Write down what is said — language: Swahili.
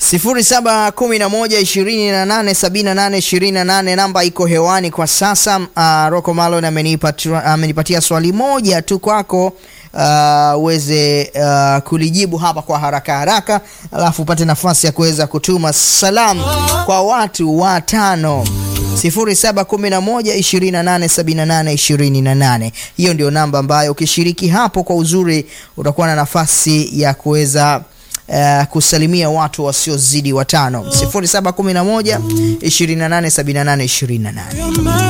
0711287828 namba iko hewani kwa sasa. Uh, Rocco Malon amenipatia amenipatia swali moja tu kwako uweze uh, uh, kulijibu hapa kwa haraka haraka, alafu upate nafasi ya kuweza kutuma salamu kwa watu watano 0711287828. Hiyo ndio namba ambayo ukishiriki hapo kwa uzuri utakuwa na nafasi ya kuweza Uh, kusalimia watu wasiozidi watano 0711287828.